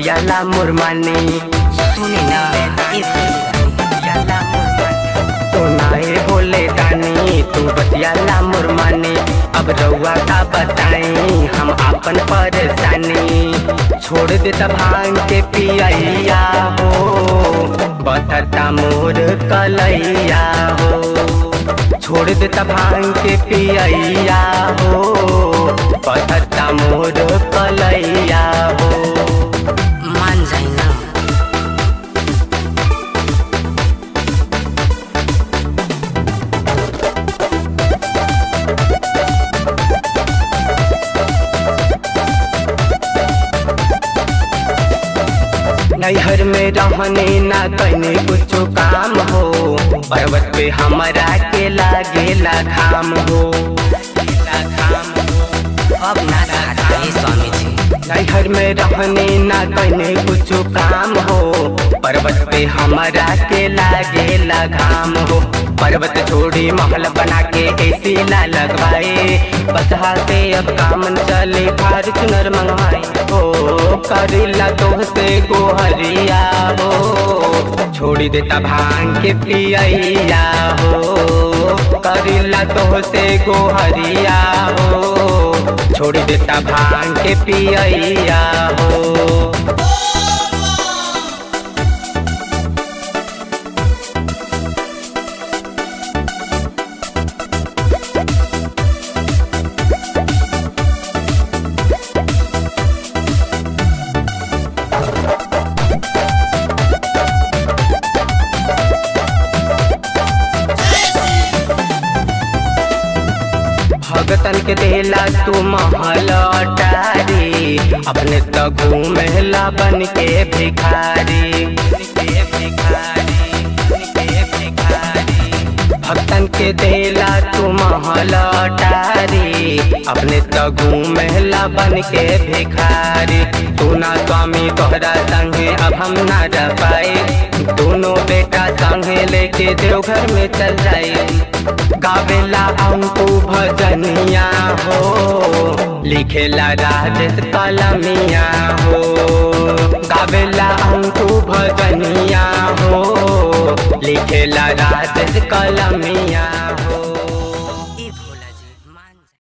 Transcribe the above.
बतियाला मुरमानी सुनी ना ए बतियाला मुरमानी तो नाए बोले दानी तू बतियाला मुरमानी अब रउआ का बताई हम अपन परेशानी छोड़ दे त भांग के पियैया हो बतता मोर कलैया हो छोड़ दे त भांग के पियैया हो बतता मोर कलैया हो मान जाई ना नैहर में रहने ना कने कुछ काम हो पर्वत पे हमारा के लागेला घाम हो घाम हो अब ना सहारा ए स्वामी जी नैहर में रहने ना कने कुछ काम हो पर्वत पे हमारा के लागेला घाम हो पर्वत छोड़ी महल बना के ऐसी ना लगवाए बसहा से अब काम न चले फार्चुनर मंगवाए हो करीला तो से गोहरिया हो छोड़ी देता भांग के पियैया हो करीला तो से गोहरिया हो छोड़ी देता भांग के पियैया हो भगतन के देला तू महल अटारी अपने तो घूमेला बन के भिखारी के भिखारी के भिखारी भक्तन के देला तू महल अटारी अपने तो घूमेला बन के भिखारी तू ना स्वामी तोहरा संगे अब हम ना रह पाए दोनों बेटा संगे लेके देवघर में चल जाए गावेला अंकु भजनिया हो लिखेला राजेश कलमिया हो गावेला अंकु भजनिया हो लिखेला राजेश कलमिया हो